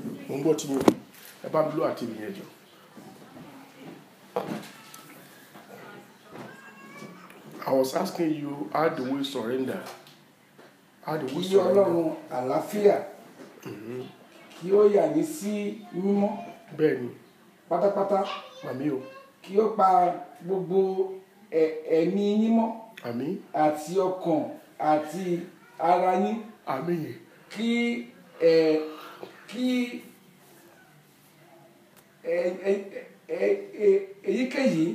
mo ń gbọ́ tí mo ẹ bá mi lọ àti ìyẹn jọ. I was asking you how do we surrender? How do we kí surrender? ọlọ́run àlàáfíà kí ó yà yín sí mímọ́ Bẹ́ẹ̀ ni, pátápátá màmí o, kí ó pa gbogbo ẹ̀- ẹ̀mí yín mọ́ àmì, àti ọkàn àti ara yín àmì yẹn. kí ẹ kí ẹ ẹ ẹ ẹ èyíkéyìí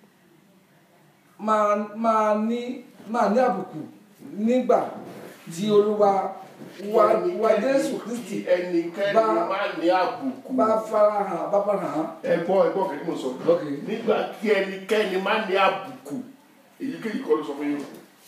máa máa ní máa ní àbùkù nígbà tí olúwa wa wa jésù kristi ẹnikẹ́ni bá- máa ní àbùkù. bá farahàn bá farahàn ẹ gbọ́ ẹ gbọ́ kí ni mo sọ. Ok. nígbà tí ẹnikẹ́ni máa ní àbùkù èyíkéyìí kọ́ ló sọ fún yín.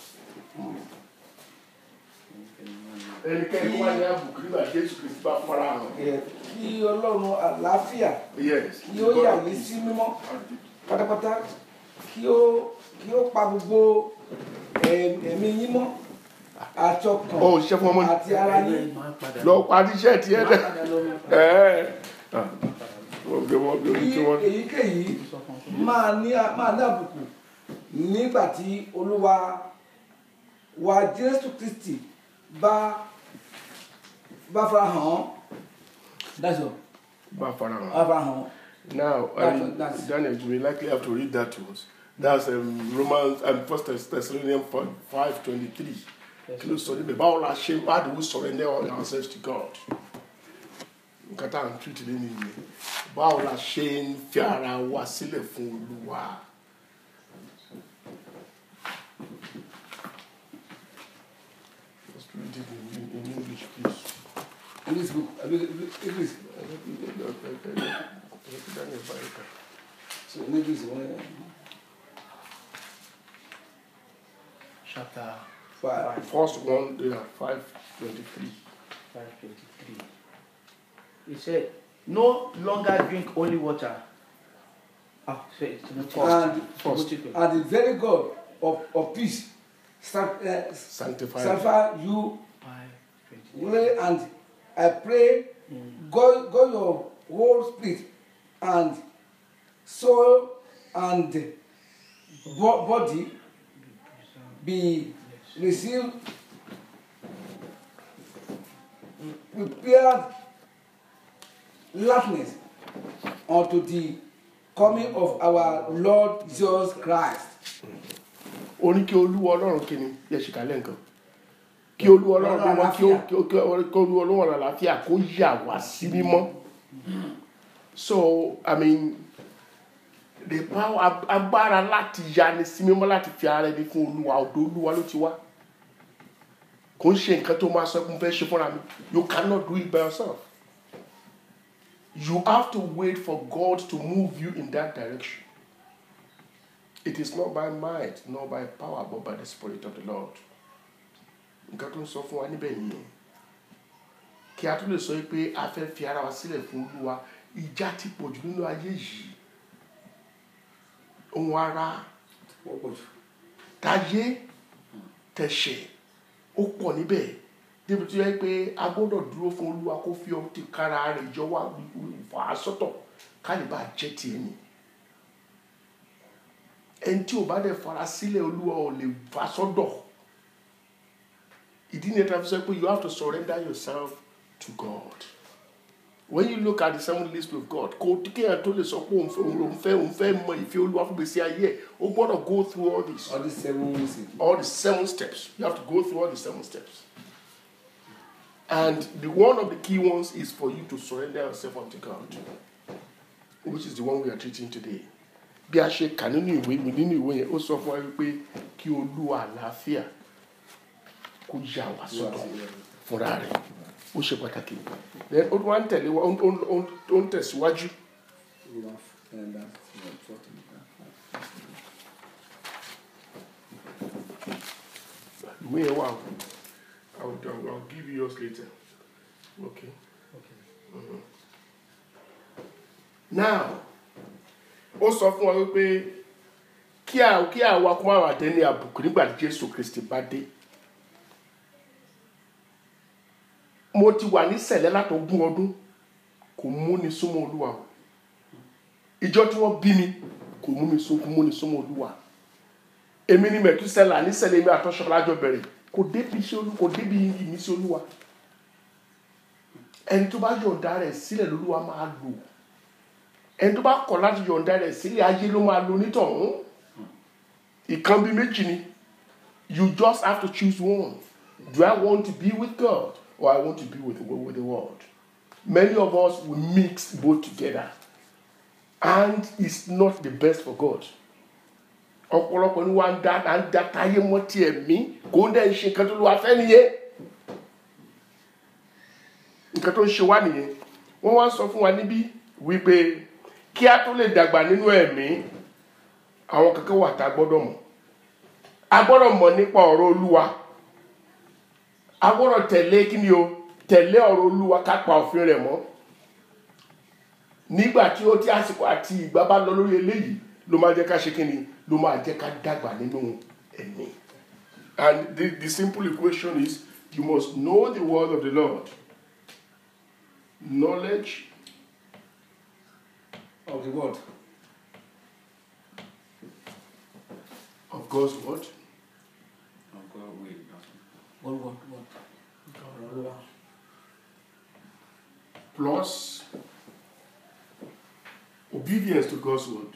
ẹnikẹ́ni máa ní àbùkù nígbà tí Jésù Kristi bá fara hàn. ẹ, kí ọlọ́run àlàáfíà yes. kí ó yà yín sí mímọ́ pátápátá kí ó kí ó pa gbogbo ẹ- ẹ̀mí yín mọ́ àti ọkàn Ó ṣiṣẹ́ fún ọmọ ní. àti ara yín. lọ parí iṣẹ́ tiẹ̀ dẹ̀. ẹ̀ ẹ̀ wọ́n gbé wọ́n gbé orí kí tí wọ́n. èyíkéyìí máa ní máa ní àbùkù nígbà tí olúwa wa jésù kristi bá bá fara hàn án that's all bá fara hàn. bá fara hàn án Now, That's- um, that's- Daniel, you will likely have to read that to us. That's um, Romans and First Thessalonians five twenty three. Kí ló sọ níbẹ̀? Báwo la ṣe how do we surrender all ourselves to God? Nǹkan tá à ń tú ìdílé nìyẹn. Báwo la ṣe ń fi ara wa sílẹ̀ fún Olúwa? Just read it in, in, in English, please. in this book I mean, english Daniel, báyìí kan. so in english wọn chapter five First one, they are five twenty three. 523. He said, No longer drink only water. Ah, sorry, Timothy. and First. Timothy. and the very god of of peace sanctify uh, Sanctify. sanctify you 523. Pray and I pray God, God your whole spirit and soul and bo- body be received prepared likeness unto the coming of our Lord Jesus Christ. ó ní kí olúwa ọlọ́run kí ni yẹ ṣì kálẹ̀ nǹkan kí olúwa ọlọ́run kí wọ́n kí ó kí ó kí ó- kí olúwa ọlọ́run àlàáfíà kó yà wá sí mímọ́ so i mean the power ag- agbára láti yani sí mímọ́ láti fi ara ẹni fún olúwa ọ̀dọ̀ olúwa ló ti wá kò ń ṣe nǹkan tó máa sọ pé mo fẹ́ ṣe fúnra mi you cannot do it by yourself you have to wait for God to move you in that direction. It is not by might, nor by power, but by the Spirit of the Lord. Nǹkan tó ń sọ fún wa níbẹ̀ nìyẹn. Kí a tún lè sọ pé a fẹ́ fi ara wa sílẹ̀ fún Olúwa, ìjà ti pọ̀ jù nínú ayé yìí. Ohun ara, tayé, tẹ̀ṣẹ̀, ó pọ̀ níbẹ̀. Débi tó yẹ pé a gbọ́dọ̀ dúró fún Olúwa kó fi ọtí kára rẹ̀ jọ wá fà á sọ́tọ̀ ká lè bá a jẹ́ tiẹ̀ nìyẹn ẹni tí o bá dẹ̀ fara sílẹ̀ olúwa ò lè fà sọ́dọ̀ ìdí ni ẹ̀ta fi sọ pé you have to surrender yourself to God when you look at the seven list of God kò kéèyàn tó lè sọ pé òun fẹ́ òun fẹ́ òun fẹ́ mọ ìfẹ́ olúwa fún gbèsè ayé ẹ̀ o gbọ́dọ̀ go through all this All these seven weeks. all the seven steps you have to go through all the seven steps and the one of the key ones is for you to surrender yourself unto God which is the one we are treating today bí a ṣe kà nínú ìwé mi nínú ìwé yẹn ó sọ fún wa wípé kí olúwa àlàáfíà kó yà wá sọ́dọ̀ fúnra rẹ̀ ó ṣe pàtàkì then ó wá ń tẹ̀lé wa ó ń- ó ń- ó ń- ó ń tẹ̀síwájú And that's what talking about. ìwé yẹn wà o I will, I will I will give you yours later okay. Okay. now ó sọ fún wa wípé kí à kí àwa kó máa wà dé ní àbùkù nígbà tí jésù kristi bá dé mo ti wà ní sẹ̀lẹ̀ látọ̀gún ọdún kò múni súnmọ́ olúwa o ìjọ tí wọ́n bí mi kò mú mi sún kò múni súnmọ́ olúwa èmi ni mẹ̀túsẹ́là nísẹ̀lẹ̀ mi àtọ́ṣọ́lájọ bẹ̀rẹ̀ kò débi iṣẹ́ olú kò débi ìmísí olúwa ẹni tó bá yọ̀ǹda rẹ̀ sílẹ̀ lolúwa máa lò ẹni tó bá kọ̀ láti yọ̀ǹda rẹ̀ sílẹ̀ ayé ló máa lò nítọ̀hún ìkan bí méjì ni you just have to choose one do I want to be with God or I want to be with the, with the world many of us will mix both together and it's not the best for God ọ̀pọ̀lọpọ̀ ni wọ́n á da à ń da táyé mọ́ tiẹ̀ mí kò ń dẹ̀ ń ṣe nǹkan tó ló wá fẹ́ nìyẹn nǹkan tó ń ṣe wá nìyẹn wọ́n wá sọ fún wa níbí wípé kí a tó lè dàgbà nínú ẹ̀mí àwọn kankan wà tá a gbọ́dọ̀ mọ̀ a gbọ́dọ̀ mọ̀ nípa ọ̀rọ̀ olúwa a gbọ́dọ̀ tẹ̀lé kí ni o tẹ̀lé ọ̀rọ̀ olúwa ká pa òfin rẹ̀ mọ́ nígbà tí ó tí àsìkò àti ìgbà bá lọ lórí eléyìí ló máa jẹ́ ká ṣe kí ni ló máa jẹ́ ká dàgbà nínú ẹ̀mí and the, the simple equation is you must know the word of the Lord knowledge of the word of God's word word word word ọ̀rọ̀ olúwa plus obedience to God's word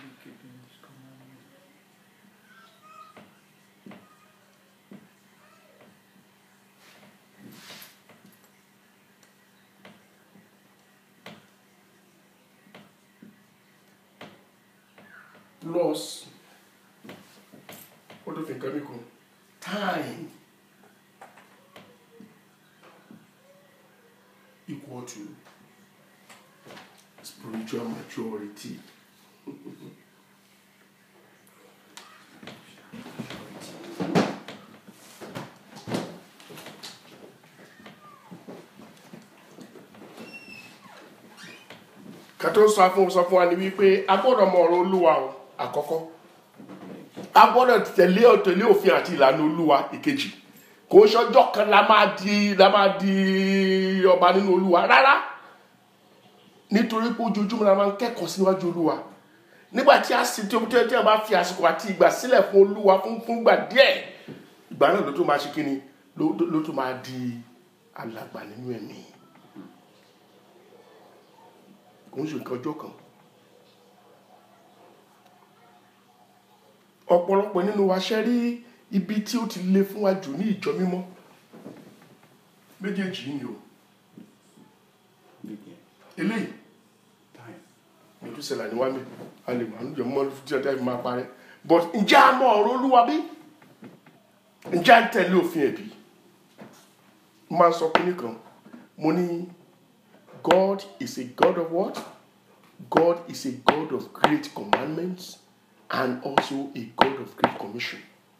plus what do you think Kamiko? time equal to spiritual maturity. kátó sọ fún sọ fún wa ni wípé a gbọ́dọ̀ mọ ọ̀rọ̀ olúwa o àkọ́kọ́ a gbọ́dọ̀ tẹ̀lé tẹ̀lé òfin àti ìlànà olúwa ìkejì kò ń ṣọjọ́ kan la máa di la máa di ọba nínú olúwa rárá nítorí pé ojoojúmọ́ la máa ń kẹ́kọ̀ọ́ síwájú olúwa nígbà tí a sì tí ó tí a bá fi àsìkò àti ìgbà sílẹ̀ fún olúwa fún fún ìgbà díẹ̀ ìgbà náà ló tún máa ṣe kíni ló ló tún máa di alàgbà nínú ẹ̀mí kò ń ṣe nǹkan ọjọ́ kan ọ̀pọ̀lọpọ̀ nínú wa ṣe rí ibi tí ó ti le fún wa jù ní ìjọ mímọ́ méjèèjì yìí ni o eléyìí ìtúsẹ̀lá ni wá mi a lè wà níjọ mọ́ tí ọjọ́ ìfún máa parẹ́ but ǹjẹ́ a mọ ọ̀rọ̀ olúwa bí ǹjẹ́ a ń tẹ̀lé òfin ẹ̀bí mo máa ń sọ kínní kan mo ní God is a God of what? God is a God of great commandments and also a God of great commission.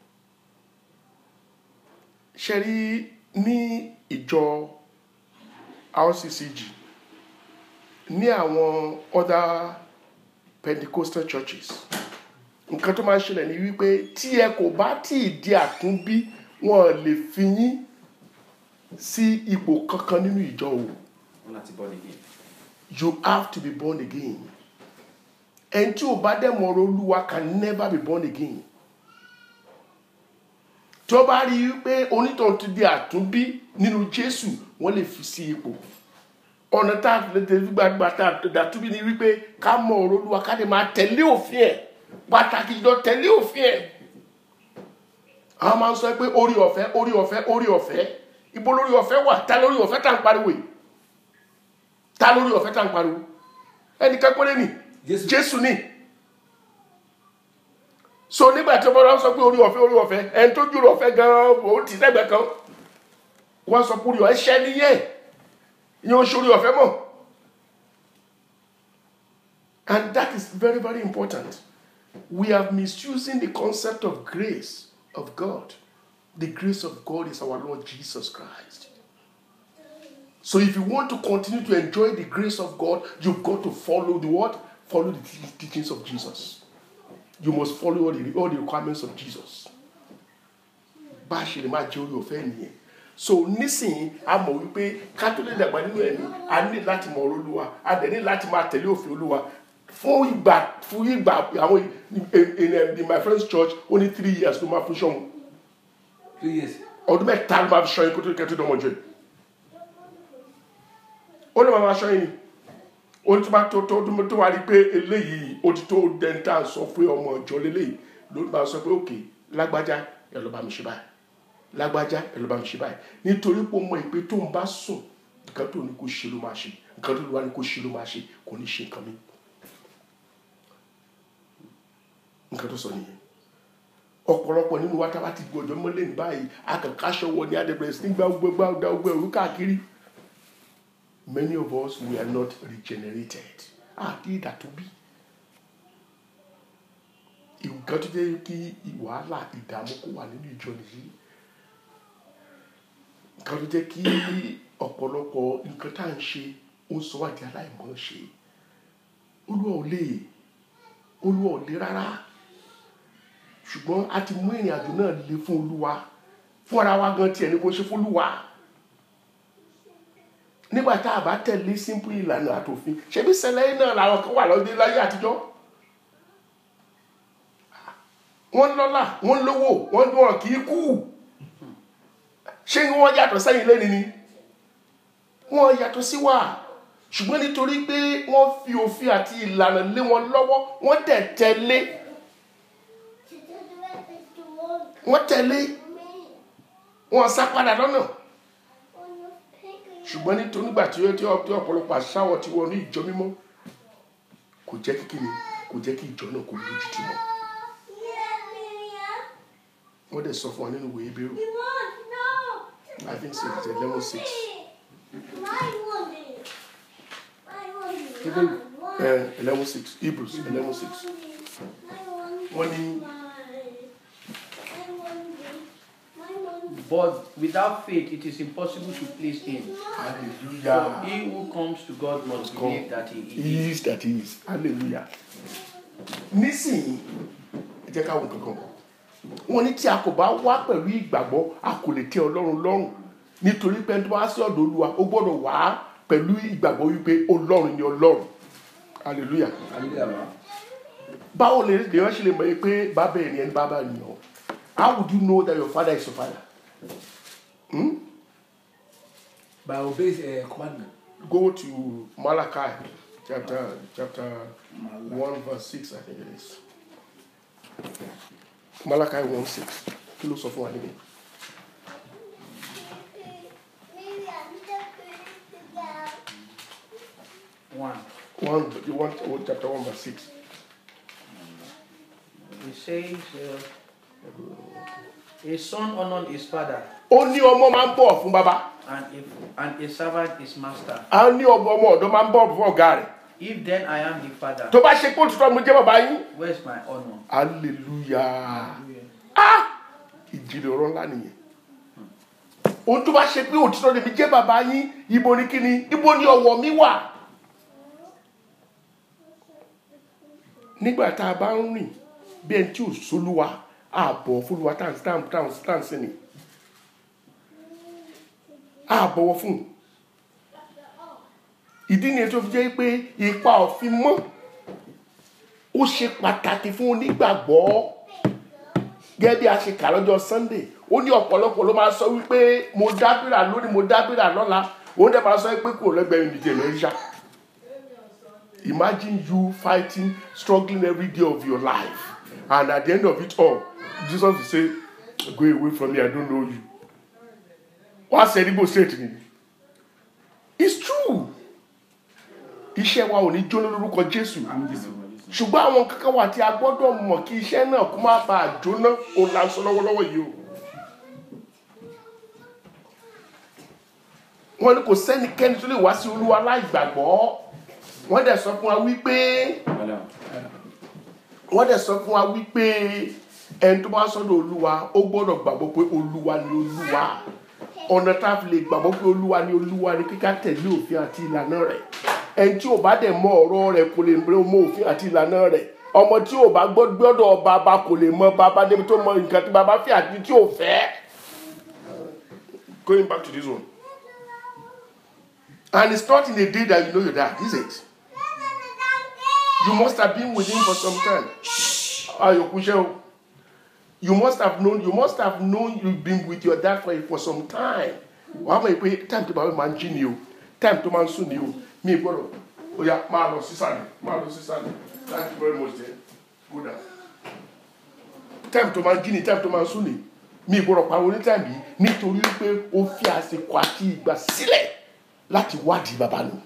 ṣe rí ní ìjọ RCCG ní àwọn other Pentecostal churches nǹkan tó máa ń ṣẹlẹ̀ ní wípé tí ẹ kò bá tí ì di àtúnbí wọn lè fi yín sí ipò kankan nínú ìjọ o wọn láti bọ́ nìyí. you have to be born again ẹni tí ò bá dẹ̀ mọ̀ ọ̀rọ̀ olúwa can never be born again tí ó bá rí i pé onítọ̀hún ti di àtúnbí nínú jésù wọ́n lè fi sí ipò ọ̀nà tá a lè tẹ̀lé gbàgbà tá a dàtúbí ni wípé ká mọ̀ ọ̀rọ̀ olúwa ká lè máa tẹ̀lé òfin ẹ̀ pàtàkì jùlọ tẹ̀lé òfin ẹ̀ àwọn máa ń sọ pé orí ọ̀fẹ́ orí ọ̀fẹ́ orí ọ̀fẹ́ ibo lórí ọ̀fẹ́ wà ta lórí ọ̀fẹ́ tá à ń pariwo yìí ta lórí ọ̀fẹ́ tá à ń pariwo ẹnìkan péré ni Jésù. jésù ni so nígbà tí ọmọdé sọ pé orí ọ̀fẹ́ orí ọ̀fẹ́ ẹni tó jùlọ ọ̀fẹ́ gan-an ó ti sẹ́gbẹ̀ẹ́ kan wọ́n sọ pé orí ọ̀fẹ́ ṣẹ́ níyẹn ìyẹn oṣù orí ọ̀fẹ́ mọ̀ and that is very very important we are misusing the concept of grace of God the grace of God is our Lord Jesus Christ so if you want to continue to enjoy the grace of God you've got to follow the what follow the te- teachings of Jesus you must follow all the, all the requirements of Jesus bá a ṣe lè máa jẹ orí ọ̀fẹ́ nìyẹn so nísìnyí a mọ̀ wípé ká tó lè dàgbà nínú ẹ̀mí a ní láti mọ̀ ọ̀rọ̀ olúwa a dẹ̀ ní láti máa tẹ̀lé òfin olúwa fún ìgbà fún ìgbà àwọn in, in, in my friend's church ó ní three years ló máa fún sọ́mu two years ọdún mẹ́ta ló máa fi sọ́yìn kó tó kẹ́tọ́ dánmọ̀ jẹ́ ó lè máa máa sọ́yìn ni ó ní tó bá tó tó tó tó wá rí pé eléyìí ó ti tó dẹ́ńtà sọ pé ọmọ ìjọ lélẹ́yìí ló máa sọ pé òkè lágbájá ẹ lọ bá mi ṣe báyìí lágbájá ẹ lọ bá mi ṣe báyìí nítorí pé ó mọ ìpè tó ń bá sùn nǹkan tó ní kó ṣe ló máa ṣe nǹkan tó lè wá ní kó ṣe ló máa ṣe kò ní ṣe nǹkan mi nǹkan tó sọ nìyẹn ọ̀pọ̀lọpọ̀ nínú wa tábà ti gbọ́dọ̀ mọ́lẹ̀ ní báyìí akànkáṣọ wọ ní adébẹ̀rẹ̀ sí nígbà gbogbo gbogbo gbogbo ẹ̀rú káàkiri many of us we are not regenerated àti ìdàtúbí nǹkan tó jẹ́ kí wàhálà ìdààmú kó wà nínú ìjọ nìyí nǹkan tó jẹ́ kí ọ̀pọ̀lọpọ̀ nǹkan tá à ń ṣe ó sọ wá di aláìmọ̀ ṣe olúwa ò lè olúwa ò lè rárá ṣùgbọ́n a ti mú ìrìn àjò náà le fún olúwa fún ara wa gan tiẹ̀ ní kó ṣe fún olúwa nígbà tá a bá tẹ̀lé simple ìlànà àtòfin ṣebí sẹlẹ̀ náà làwọn kan wà lọ́dẹ láyé àtijọ́ wọ́n lọ́lá wọ́n lówó wọ́n wọn kì í kú ṣé wọ́n yàtọ̀ sẹ́yìn lẹ́ni ni wọ́n yàtọ̀ sí wa ṣùgbọ́n nítorí pé wọ́n fi òfin àti ìlànà lé wọn lọ́wọ́ wọ́n dẹ̀ tẹ̀lé wọ́n tẹ̀lé wọ́n sá padà lọ́nà ṣùgbọ́n nítorí nígbà tí ó tí ó- tí ọ̀pọ̀lọpọ̀ àṣàwọ̀ tí wọ́n ní ìjọ mímọ́ kò jẹ́ kí kíni kò jẹ́ kí ìjọ náà kò lójú tì mọ́ wọ́n dẹ̀ sọ fún wa nínú ìwé Hébérù I think so it's eleven six eleven six Hebrews eleven six wọ́n ní But without faith, it is impossible to please Him. For hallelujah he who comes to God must come. believe that He is. he is that he is hallelujah nísìnyí ẹ jẹ́ ká wo kankan wọ́n ní tí a kò bá wá pẹ̀lú ìgbàgbọ́ a kò lè tẹ́ ọlọ́run lọ́rùn nítorí pé ẹni tó bá sí ọ̀dọ̀ olúwa ó gbọ́dọ̀ wá pẹ̀lú ìgbàgbọ́ wípé ọlọ́run ni ọlọ́run hallelujah hallelujah ma báwo lè lè wọ́n ṣe lè mọ̀ yìí pé bàbá ẹ̀ ni ẹni bàbá ẹ̀ nìyàn how would you know that your father is your father hmm? by obey uh, commandment go to Malachi chapter chapter one verse six I think it is Malachi one six kí ló sọ fún wa níbẹ̀. One. one you want one chapter one verse six. It says, uh, A son honors his father, ó ní ọmọ máa ń bọ̀ fún bàbá and a, and a servant his master. a ní ọmọ ọmọ ọ̀dọ́ máa ń bọ̀ fún ọ̀gá rẹ̀ If then I am the father, tó bá ṣe pé òtítọ́ mo jẹ́ bàbá yín where's my honor? hallelujah ah ìjìnlẹ̀ ọ̀rọ̀ ńlá nìyẹn ohun tó bá ṣe pé òtítọ́ lèmi jẹ́ bàbá yín ibo ni kíni ibo ni ọ̀wọ̀ mi wà nígbà tá a bá ń rìn bí ẹni tí ò sólúwa ààbọ̀ fúnluwa tá à ń tá à ń tá à ń sìn ni ààbọ̀wọ̀ fún un ìdí nìyẹn tó fi jẹ́ pé ipa òfin mọ́ ó ṣe pàtàkì fún onígbàgbọ́ gẹ́gẹ́ bí a ṣe kà lọ́jọ́ sunday ó ní ọ̀pọ̀lọpọ̀ ló máa sọ wípé mo dábìrà lónìí mo dábìrà lọ́la òun dẹ̀ máa sọ pé kò lẹ́gbẹ̀ẹ́ mi nìjẹ́ lórí ṣá imagine you fighting struggling every day of your life and at the end of it all jesus will say go away from me i don't know you wá sẹ́ni bó straight ni it's true iṣẹ́ wa ò ní jóná lórúkọ jésù ṣùgbọ́n àwọn kankan wà tí a gbọ́dọ̀ mọ̀ kí iṣẹ́ náà kó má bàa jóná òun là ń sọ lọ́wọ́lọ́wọ́ yìí o. wọ́n ní kò sẹ́nikẹ́ni tó lè wá sí olúwa láì gbàgbọ́ wọ́n dẹ̀ sọ fún wa wípé wọ́n dẹ̀ sọ fún wa wípé ẹni tó bá sọ́dọ̀ olúwa ó gbọ́dọ̀ gbàgbọ́ pé olúwa ni olúwa ọ̀nà tá a fi lè gbàgbọ́ pé olúwa ni olúwa ni kíkà tẹ̀lé òfin àti ìlànà rẹ̀ ẹni tí ò bá dẹ̀ mọ ọ̀rọ̀ rẹ̀ kò lè mọ òfin àti ìlànà rẹ̀ ọmọ tí ò bá gbọ́ gbọ́dọ̀ bàbá kò lè mọ bàbá débi tó mọ nǹkan tí bàbá fẹ́ àti tí ò fẹ́ going back to this one. And it's not in a day that you know your dad, is it? You must have been with him for some time. Ayo Kushe, You must have known, you must have known you've been with your dad for, for some time. Wàá mọ̀ pé time tó bá wẹ̀ máa ń jí ni o, time tó máa ń sùn ni o, mi gbọ́dọ̀, ó yá máa lọ sísàlẹ̀, máa lọ sísàlẹ̀. Thank you very much there. Go down. Time tó máa ń jí ni, time tó máa ń sùn ni. Mi gbọ́dọ̀ pariwo ní time yìí nítorí pé ó fi àsìkò àti ìgbà sílẹ̀ láti wádìí bàbá nù.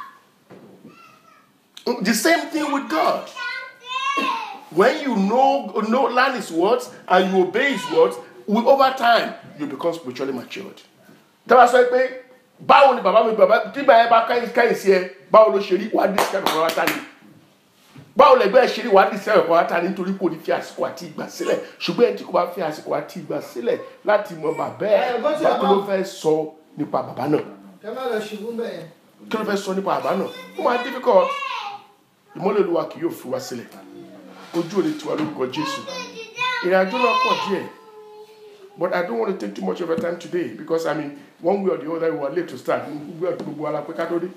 The same thing with God. When you know, know learn His words and you obey His words, with over time you become spiritually matured. Tẹ́lá sọ pé báwo ni bàbá mi bàbá tí bàbá yẹn bá káyìn káyìn sí ẹ báwo ló ṣe rí wàá dé sẹ́yìn ọ̀pọ̀ wáta ni. Báwo lẹ̀gbẹ́ ẹ ṣe rí wàá dé sẹ́yìn ọ̀pọ̀ wáta ni nítorí kò ní fi àsìkò àti ìgbà sílẹ̀ ṣùgbọ́n ẹni tí kò bá fi àsìkò àti ìgbà sílẹ̀ láti mọ bàbá ẹ̀ Ẹ, bó ti báwo àmọ́- ló fẹ́ sọ nípa bàbá náà kẹ má lọ ṣubú bẹ́ẹ̀ yẹn. kí ló fẹ́ sọ nípa bàbá náà ó máa difficult ìmọ́lẹ̀ olúwa kì yóò fi wá sílẹ̀ ojú ò ní tiwa lórúkọ jésù ìrìn àjò náà pọ̀ díẹ̀ but i don't want to take too much of your time today because i mean one way or the other we were late to start gbogbo ẹ̀ gbogbo ala pé ká tó dé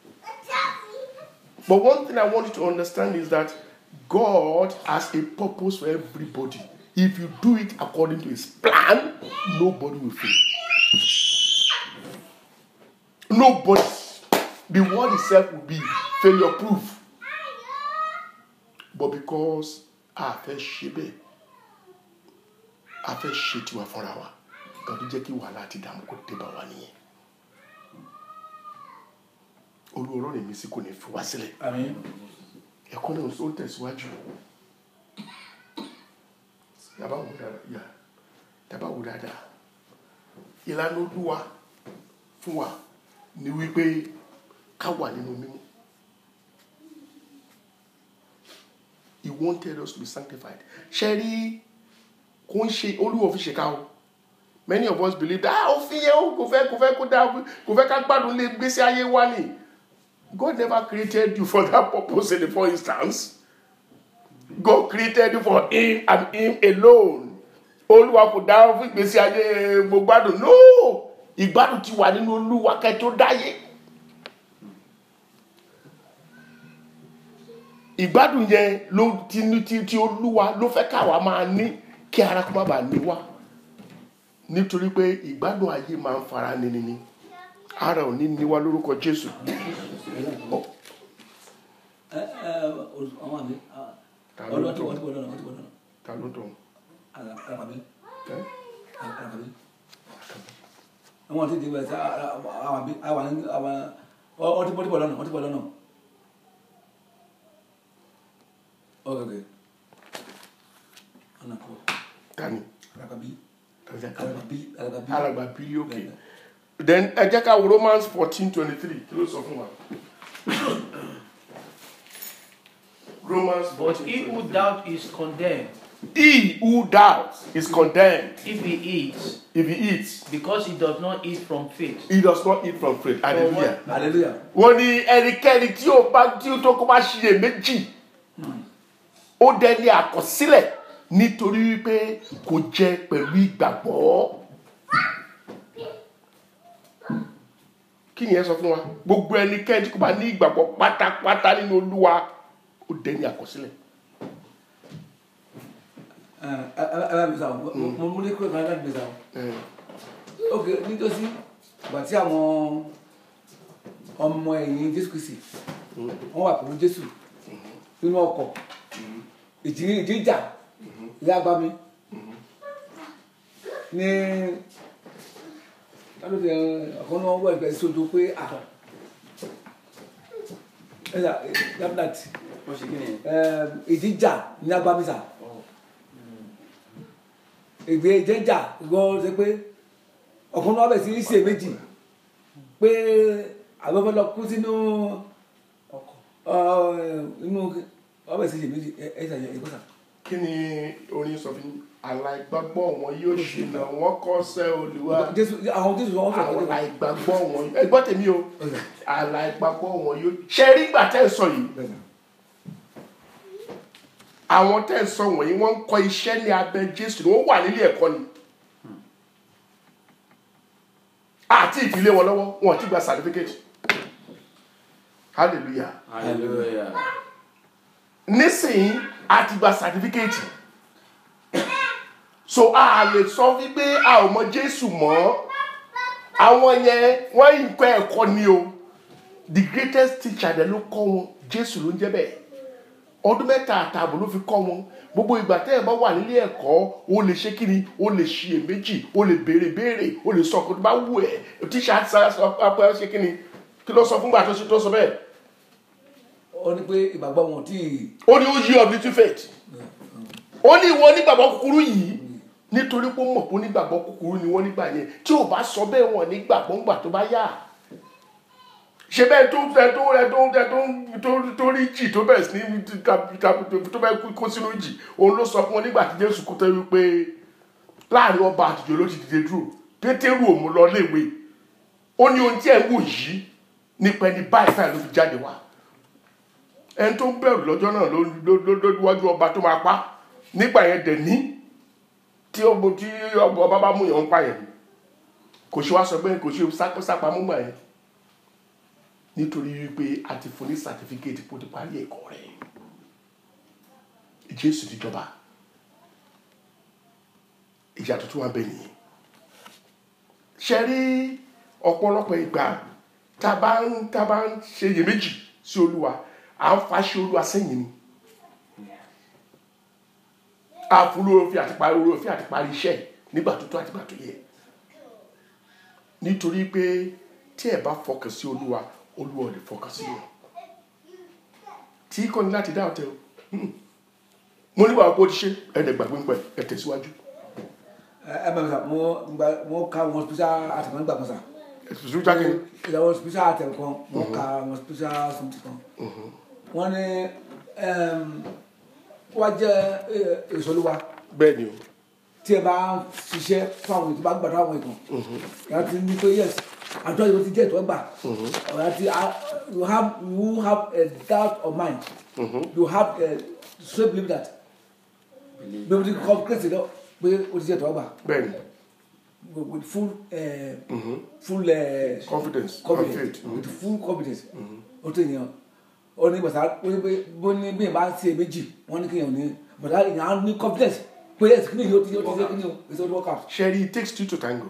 but one thing i want you to understand is that god has a purpose for everybody if you do it according to his plan nobody will fail nobody the word itself will be failure proof but because a fẹ́ ṣe bẹ́ẹ̀ a fẹ́ ṣe tiwa fúnra wa nǹkan tó jẹ́ kí wàhálà àti ìdààmú kò dé bá wa nìyẹn olùwọ́rọ́ rẹ̀ mi sí kò ní fi wá sílẹ̀ àmín ẹ̀kọ́ náà ó tẹ̀síwájú yàbá wò dáadáa yà yàbá wò dáadáa ìlànà olúwa fún wa ni wípé ká wà nínú mímọ́ he wanted us to be sanctified ṣe rí kò ń ṣe olúwa fi ṣe ká o many of us believe that ah òfin yẹn o kò fẹ́ kò fẹ́ kó dá kò fẹ́ ká gbádùn lé gbèsè ayé wa ni God never created you for that purpose in the first instance. God created you for him and him alone. Olúwa kò dá ọ fún ìgbésí ayé gbogbo gbádùn. No! Ìgbádùn ti wà nínú Olúwa kẹ́ tó dáyé. Ìgbádùn yẹn ló ti ní ti ti Olúwa ló fẹ́ káwa máa ní kí ara kó má bàa ní wá. Nítorí pé ìgbádùn ayé máa ń fara nini ni. Ara ò ní ní wá lórúkọ Jésù. Ọ- ẹ ẹ ọmọ mi Ta ló ọlọ́wọ́ tí tọ̀? wọ́n ti wọ́n lọ́nà wọ́n ti wọ́n lọ́nà Ta ló tọ̀? àlàkàbí Ẹ́? àlàkàbí àwọn tí ti wẹ̀ sá àwọn àbí àwọn àwọn wọ́n ti bọ́ lọ́nà wọ́n ti bọ́ lọ́nà ọ̀gẹ̀gẹ̀ ọ̀nà kọ́ Tani? àlàkàbí Alàgbà àlàkàbí àlàkàbí Alàgbà Bílí òkè. Then ẹ jẹ́ ká wo Romans fourteen twenty three kí ló sọ fún wa? Romans But fourteen he who twenty three. doubt is condemned He who doubts is condemned if he eats, if he eats. because he does not eat from faith. He does not eat from faith. Hallelujah. hallelujah Wọ́n ní ẹnikẹ́ni tí ó bá tí ó tó kó bá ṣiyè méjì. Ó dẹni àkọsílẹ̀ nítorí wípé kò jẹ pẹ̀lú ìgbàgbọ́. Kí ni ẹ sọ fún wa? Gbogbo ẹnikẹ́ni tí kò bá ní ìgbàgbọ́ pátápátá nínú Olúwa ó dẹni àkọsílẹ̀. ẹ ẹ ẹ bá mi sá o mo mo ní kúrò kan láti mi sá o. Eh, ok nítòsí ìgbà tí àwọn ọmọ ẹ̀yìn jésù kristi wọ́n wà pẹ̀lú jésù nínú ọkọ̀ ìjì ìjì ìjà ìyá àgbà mi ní lálùfẹ ọkàn náà wọ ìgbà ìṣòro pé à ẹ̀yà gabinet wọ́n ṣe kí ni ìjì ìjà ní àgbà mi sà ìgbé ìjì ìjà ìgbọ́n ṣe pé ọkàn náà bẹ̀ sí í ṣe méjì pé àwọn fẹ́ lọ kú sínú ọ, inú ọbẹ̀ sí í ṣe méjì ẹ ẹ ṣàyẹ ìkọ́sà. Kí ni orin sọ fún yín? Àlàìgbàgbọ́ wọn yóò ṣìnà wọ́n kọ́sẹ́ Olúwa. jésù àwọn jésù wọn sọ àwọn pé àìgbàgbọ́ wọn ẹ gbọ́ tèmi o àìgbàgbọ́ wọn yóò ṣe rí ìgbà tẹ́ ẹ sọ yìí àwọn tẹ́ ẹ sọ wọ̀nyí wọ́n ń kọ́ iṣẹ́ ní abẹ́ jésù ni wọ́n wà nílé ẹ̀kọ́ ni àti ìfilé wọn lọ́wọ́ wọn ti gba certificate hallelujah Hallelujah. nísìnyí a ti gba certificate so a lè sọ wípé a ò mọ jésù mọ́ àwọn yẹn wọ́n yìí kọ́ ẹ̀kọ́ ni o the greatest teacher dẹ̀ ló kọ́ wọn jésù ló ń jẹ́ bẹ́ẹ̀ ọdún mẹ́ta àtààbọ̀ ló fi kọ́ wọn gbogbo ìgbà tẹ́ ẹ̀ bá wà nílé ẹ̀kọ́ o lè ṣe kíni o lè ṣiyèméjì o lè béèrè béèrè o lè sọ ọkọ tó bá wù ẹ́ tíṣà sọ pé ṣe kíni kí ló sọ fúngbà tó ṣe tó sọ bẹ́ẹ̀ ó ní pé ìgbàgbọ́ wọn tí ó ní ó yí of little faith ó ní ìwọ onígbàgbọ́ kúkúrú yìí nítorí pé ó mọ̀ pé onígbàgbọ́ kúkúrú ni wọ́n nígbà yẹn tí ò bá sọ bẹ́ẹ̀ wọ̀n nígbàgbọ́ ńgbà tó bá yá ṣe bẹ́ẹ̀ tó tẹ tó rẹ tó tẹ tó tó tó rí jì tó bẹ̀rẹ̀ sí ní tó bẹ́ẹ̀ kú- kó sínú jì òun ló sọ fún wọn nígbà tí Jésù kú tẹ́ wípé láàrin ọba àtijọ́ ló ti dìde dúró Pétérù òun lọ léwe ó ní ohun tí ẹ̀ ń wò yìí nípa ẹni báyìí báyìí ló fi jáde wá ẹni tó ń bẹ̀rù lọ́jọ́ náà ló ló ló ló wájú ọba tó máa pa nígbà yẹn dẹ̀ ní tí ọba tí ọba bá mú yàn ń pa yẹn kò ṣe wá sọ pé kò ṣe sápá sápá mú gbà yẹn nítorí wípé a ti fún ní sàtífíkẹ́tì kó ti parí ẹ̀kọ́ rẹ̀ Jésù ti jọba ìjà tuntun wa bẹ nìyẹn ṣe rí ọ̀pọ̀lọpọ̀ ìgbà tá a bá ń tá a bá ń ṣe iyèméjì sí Olúwa à ń faṣẹ Olúwa sẹ́yìn ni àfúrú òfin àti parí orí òfin àti parí iṣẹ́ nígbà tó tó àti gbà tó yẹ nítorí pé tí ẹ bá fọkàn sí Olúwa Olúwa ò lè fọkàn sí wọn tí kò ní láti dá ọ̀tẹ̀ o Hmm. mo nígbà wo kó o ti ṣe ẹ̀ẹ́dẹ̀gbàgbé ń pẹ̀ ẹ̀ tẹ̀síwájú ẹ ẹ bẹ̀rẹ̀ sà mo gba mo ka wọn special àtẹ̀kọ́ nígbà kan sà ẹ̀sùn jáde ìyàwó special àtẹ̀kọ́ mo ka wọn special something kan wọ́n ní wọ́n jẹ́ èso olúwa bẹ́ẹ̀ ni o tí ẹ bá ń ṣiṣẹ́ fún àwọn ètò bá gbàdúrà àwọn ètò yàrá ti ní pé yes àjọ yìí ti jẹ́ ìtọ́ gbà yàrá ti ah, you have you have a doubt of mind you have a straight belief that bí o ti kọ́ kéèsì lọ pé o ti jẹ́ ìtọ́ gbà bẹ́ẹ̀ ni with with full uh, full uh, confidence and confidence faith with full confidence o tó yẹn o ní bàtà o ní pé bó ní bí yẹn bá ń ṣe méjì wọ́n ní kéèyàn ní bàtà yẹn á ní confidence pé yes kí ni yóò ti yóò ti ṣe kí ni o it's all work out. Sherry, it takes two to tango.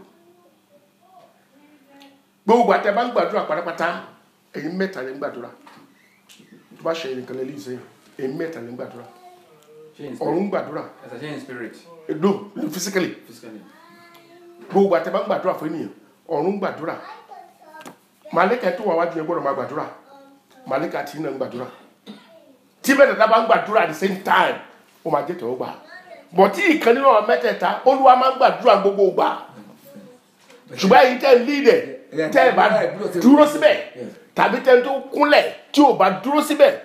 gbogbo àti ẹ bá ń gbàdúrà pátápátá ẹ̀yin mẹ́ta lè ń gbàdúrà tó bá ṣe ẹnìkan lè lè ẹ̀yin mẹ́ta lè ń gbàdúrà Ṣé in ọ̀run spirit? ń gbàdúrà As I say in spirit, no physically physically. gbogbo àti ẹ bá ń gbàdúrà fún ènìyàn ọ̀run ń gbàdúrà màlẹ́kà tó wà wájú yẹn gbọ́dọ̀ máa gbàdúrà màlẹ́kà tí náà ń gbàdúrà tí mẹ́tẹ̀ẹ̀ta bá ń gbàdúrà at the same time ó máa jẹ́ tẹ̀wọ́ gbà bọ̀ tí ìkan nínú àwọn mẹ́tẹ̀ẹ̀ta olúwa máa ń gbàdúrà gbogbo gbà ṣùgbọ́n èyí tẹ́ ń lídẹ̀ tẹ́ ẹ̀ bá dúró síbẹ̀ tàbí tẹ́ ń tó kúnlẹ̀ tí ò bá dúró síbẹ̀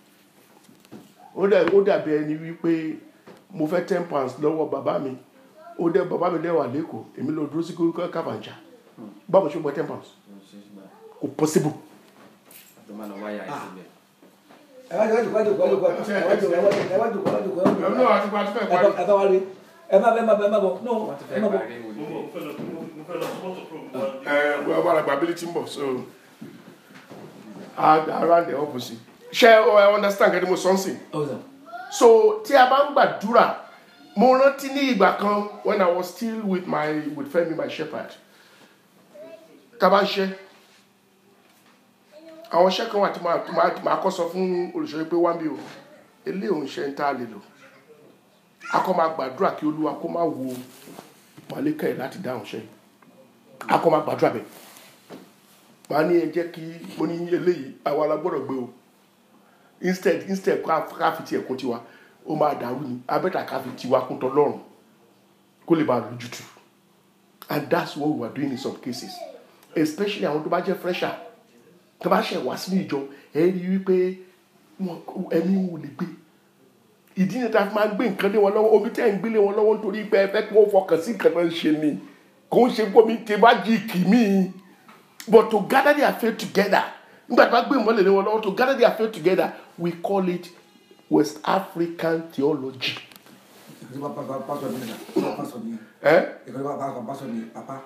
ó dẹ̀ ó dàbí ẹni wípé mo fẹ́ ten pounds lọ́wọ́ bàbá mi ó dẹ̀ bàbá mi dẹ̀ wà lẹ́kọ̀ọ́ èmi lọ dúró sí kókó kàfàǹjà báwo ṣe gbọ́ ten pounds kò possible The man of wire is in there. ẹ wá jòkó ẹ wá jòkó ẹ wá jòkó ẹ wá jòkó ẹ wá jòkó ẹ wá jòkó ẹ wá jòkó ẹ wá jòkó àti pàtó fẹ́ ẹ bá ẹ bá wá rí ẹ má bẹ ẹ má bẹ ẹ má bọ no Wọ́n ti ẹ fẹ́ má bọ parí with you. ẹ wọ́n bá àgbà ability ń bọ̀ so around the opposite ṣe ẹ understand kẹ́ni mo sọ ń sìn ọ̀sán so tí a bá ń gbàdúrà mo rántí ní ìgbà kan when I was still with my with Femi my shepherd tá a bá ń ṣe àwọn iṣẹ́ kan wà tí màá tí màá tí màá kọ́ sọ fún olùṣọ́ pé wá ń bí o eléyìí òun ṣe ń tá a lè lò a kọ́ máa gbàdúrà kí olúwa kó má wo màlẹ́kà ẹ̀ láti dáhùn ṣe a kọ́ máa gbàdúrà bẹ́ẹ̀ màá ní ẹ jẹ́ kí mo ní eléyìí àwa la gbọ́dọ̀ gbé o instead instead ká ká fi tiẹ̀ kún tiwa ó máa dàrú ni abẹ́tà ká fi tiwa kún tọlọ́run kó lè bá a lójútu and that's what we are doing in some cases especially àwọn tó bá jẹ́ fresher tó bá ṣẹ̀ wá sínú ìjọ ẹ rí i wípé wọn ẹ̀mí wò lè gbé ìdí ni ta fi máa ń gbé nǹkan lé wọn lọ́wọ́ omi tẹ́ ń gbé lé wọn lọ́wọ́ nítorí pé ẹ fẹ́ kí wọ́n fọkàn sí nǹkan náà ń ṣe ni kò ń ṣe gómi ké bá jí kì mí but to gather their faith together nígbà tí wọ́n gbé ìmọ̀lẹ̀ lé wọn lọ́wọ́ to gather their faith together we call it West African theology. ìkànnì bá pásọ ní ìlà pásọ ní Eh? ìkànnì bá pásọ pásọ ní papa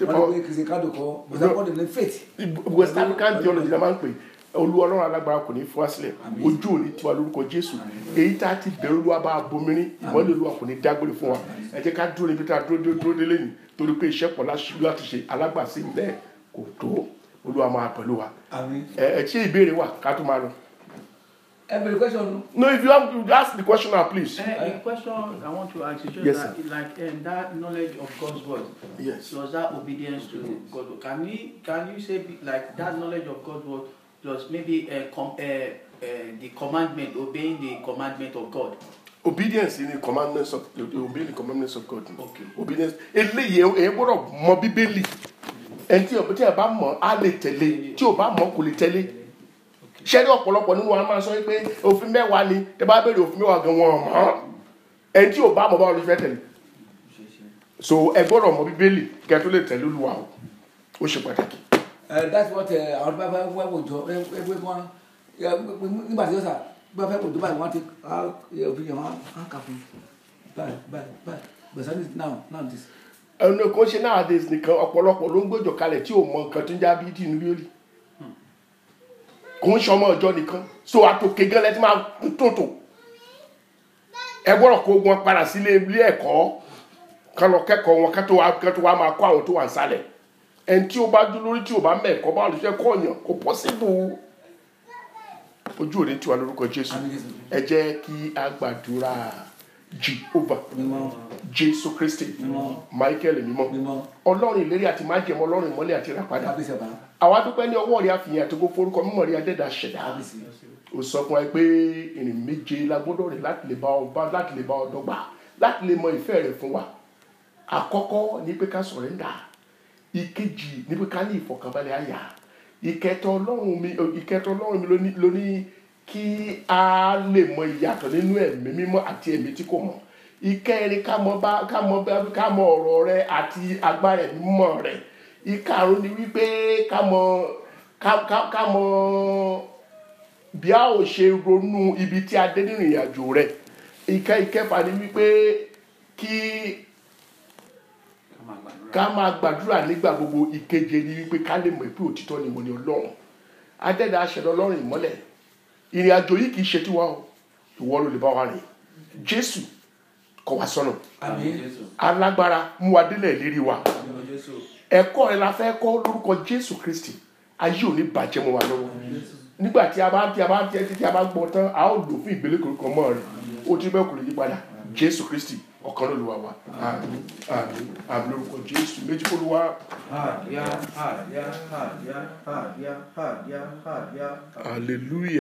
wọ́n ní pé kìí ṣe kádò kọ́ but according to faith west african theology la máa ń pè olú ọlọ́run alágbára kò ní fún wa sílẹ̀ ojú òní tiwa lórúkọ jésù èyí tá a ti bẹ̀rù olúwa bá a bomirin ìmọ̀lẹ̀ olúwa kò ní dágbére fún wa ẹ jẹ́ ká dúró níbi tá a dúró dúró dúró délé ni torí pé iṣẹ́ pọ̀ láṣ- láti ṣe alágbàsí bẹ́ẹ̀ kò tó olúwa máa pẹ̀lú wa àmín ẹ ẹ ṣé ìbéèrè wà ká tó máa lọ. ẹ bẹ̀rẹ̀ question no if you have you ask the question now please. Uh, the question I want to ask is just Yes, that, like um, that knowledge of God's word yes. plus that obedience to God. Can you can you say be- like that knowledge of God's word plus maybe uh, com- uh, uh, the commandment, obeying the commandment of God? obedience in the commandments of the obey the commandments of God. Okay. obedience eléyìí ẹ gbọ́dọ̀ mọ bíbélì ẹni tí ọba tí ẹ bá mọ̀ á lè tẹ̀lé tí ò bá mọ̀ kò lè tẹ̀lé ṣẹ́ni ọ̀pọ̀lọpọ̀ nínú wa máa sọ pé òfin mẹ́wàá ni tẹ bá béèrè òfin mẹ́wàá gan wọn mọ̀ ẹni tí ò bá mọ̀ báwo ló fẹ́ tẹ̀lé so ẹ gbọ́dọ̀ mọ bíbélì kẹ́ tó lè tẹ̀lé Olúwa o ó ṣe pàtàkì. Uh, that's what uh, àwọn bá fẹ́ wá wòjọ ẹgbẹ́ wọn nígbà tí ó sà bá fẹ́ wòjọ báyìí wọ́n ti òfin yẹn wọ́n á kà fún báyìí báyìí báyìí but sani now now this. ẹnu kò ṣe nowadays nìkan ọ̀pọ̀lọpọ̀ ló ń gbọ́jọ kalẹ̀ tí ò mọ nǹkan tó ń já bí tìǹbù yóò rí kò ń ṣọmọ ọjọ́ nìkan so àtòkè gan lẹ́tí máa ń tòtò ẹ gbọ́dọ̀ kó wọn padà sílé ilé ẹ̀kọ́ kán lọ kẹ́kọ̀ọ́ wọn kán tó wá kán tó wá máa kó àwọn tó wà nísàlẹ̀ ẹni tí ó bá dúró lórí tí ò bá mẹ́ẹ̀kọ́ bá olùṣẹ́ kọ́ ọ̀yàn kò pọ́sibú ojú òde tiwa lórúkọ Jésù Àmín Jésù. ẹ jẹ́ kí a gbàdúrà Jehovah mímọ́ Jésù Kristi Mímọ́. Michael mímọ́ mímọ́ ọlọ́run ìlérí àti májẹ̀mọ́ ọlọ́run ìmọ́lẹ̀ àti ìràpadà kábíyèsí ọba àwa dúpẹ́ ní ọwọ́ rẹ̀ àfihàn àti gbogbo orúkọ mímọ́ rẹ̀ adẹ́dà ṣẹ̀dá kábíyèsí ó sọ fún wa pé ìrìn méje la gbọ́dọ̀ rìn láti lè bá ọ bá láti lè bá ọ dọ́gba láti lè mọ ìfẹ́ rẹ̀ fún wa àkọ́kọ́ ní pé ká sọ̀rẹ́ndà ìkejì ní pé ká ní ìfọ̀kànbalẹ̀ àyà ìkẹtọ ọlọ́run mi ìkẹtọ ọlọ́run mi lóní lóní kí a lè mọ ìyàtọ̀ nínú ẹ̀mí mímọ́ àti ẹ̀mí tí kò mọ̀ ìkẹrin ká mọ bá ká mọ bá ká mọ ọ̀rọ̀ rẹ àti agbára ẹ̀mí mímọ́ rẹ ìkarùn ni wípé ká mọ ká ká ká mọ bí a ò ṣe ronú ibi tí a dé nínú ìrìn àjò rẹ ìkẹ ìkẹfà ni wípé kí ká máa gbàdúrà nígbà gbogbo ìkeje ni wípé ká lè mọ̀ pé òtítọ́ ni mo ní ọlọ́run adẹ́dà aṣẹ ọlọ́run ìmọ́lẹ̀ ìrìn àjò yìí kì í ṣe tiwa o ìwọ ló lè bá wa rìn jésù kọ́ wa sọ́nà àmín alágbára mú wa délẹ̀ lérí wa mímọ́ jésù ẹ̀kọ́ rẹ la fẹ́ kọ́ lórúkọ jésù kristi ayé ò ní bàjẹ́ mọ́ wa lọ́wọ́ nígbà tí a bá tí a bá tí a tí a bá gbọ́ tán a ó lò fún ìgbélé korúkọ mọ́ rẹ ó ti bẹ́ẹ̀ kò lè yí padà jésù kristi ọ̀kan ló lu wa wa àmín àmín àmín lórúkọ jésù méjì kó lu wa Hallelujah, hallelujah, hallelujah, hallelujah, hallelujah, hallelujah. hallelujah.